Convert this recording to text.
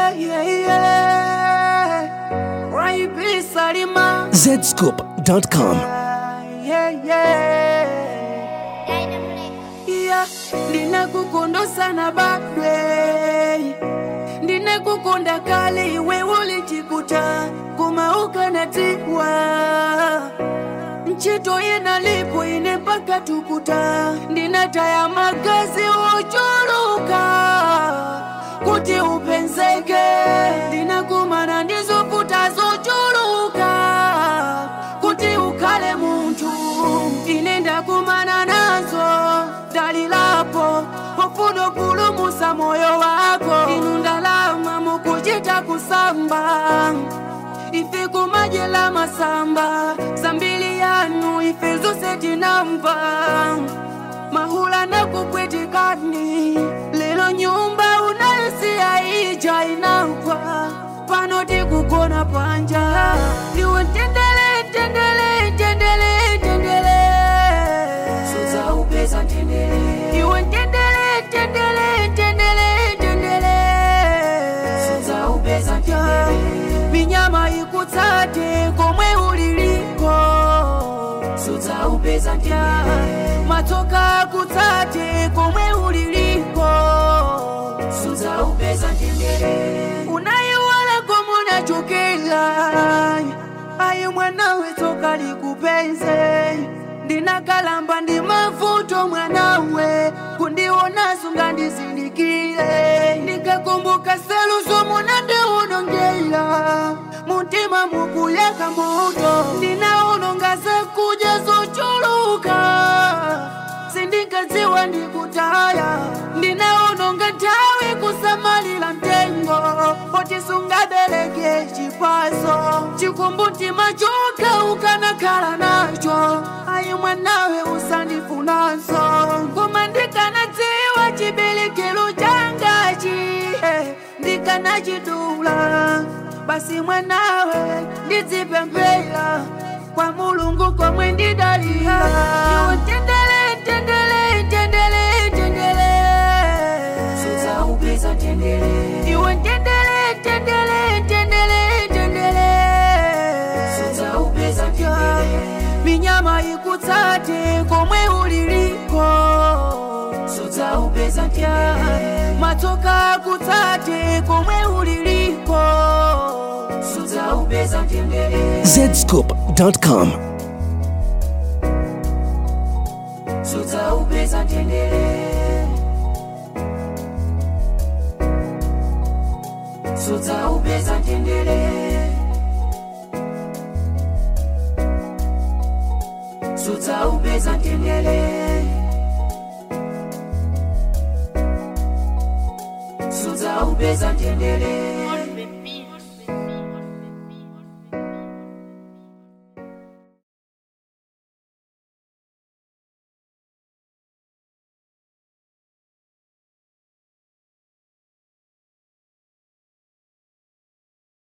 yeah, yeah, yeah. Raibi Salima. zscoop.com. Yeah, yeah. Yeah, ndinakukunda sana badwe ndinakukunda kale iwe ulichikuta kumauka na tiwa nchito yenalipo ine mpaka tukuta ndinataya magazi uchuluka kuti upenzeke ndinakumana ndizoputa zochuluka kuti ukhale munthu ine ndakumana nazo dalilapo pofuno pulumusa moyo wako inu ndalama mukuchita kusamba ife kumajela masamba sambili yanu ife zose tinamva mahula na kukwetikani lelo nyumba unayosiya ija inagwa pano tikugona panja iwe tendele tendele tendele tendele suza upeza tendele iwe tendele tendele tendele tendele suza upeza tendele minyama ikutsate komwe uliliko suza upeza tendele matsoka akutsate komwe uliliko suza upeza tendele unayiwala komunachokela ayi mwanawe tsoka likupenze ndinakalamba ndi mavuto mwanawe kundiona sunga ndizindikile ndikakumbuka seluso munandiunongela mutima mukuyaka moto ndinaunonga zakuja zochuluka sindingadziwa ndikutaya ndinaunonga nthawi kusamalira mtengo poti sungabereke chipaso chikumbutima choka ukanakhala nacho ayi mwanawe usandifunanso koma ndikanadziwa chiberekero changachi eh, ndikanachidula basi mwanawe ndidzipemphera kwa mulungu komwe ndidalira iwe tendele tendele tendele tendele suza upeza tendele iwe tendele tendele tendele tendele suza upeza tendele minyama ikutsate komwe uliliko suza upeza tendele matsoka akutsate komwe uliliko suza upeza tendele zscoop.com. suza upeza tendele suza upeza tendele suza upeza tendele suza upeza tendele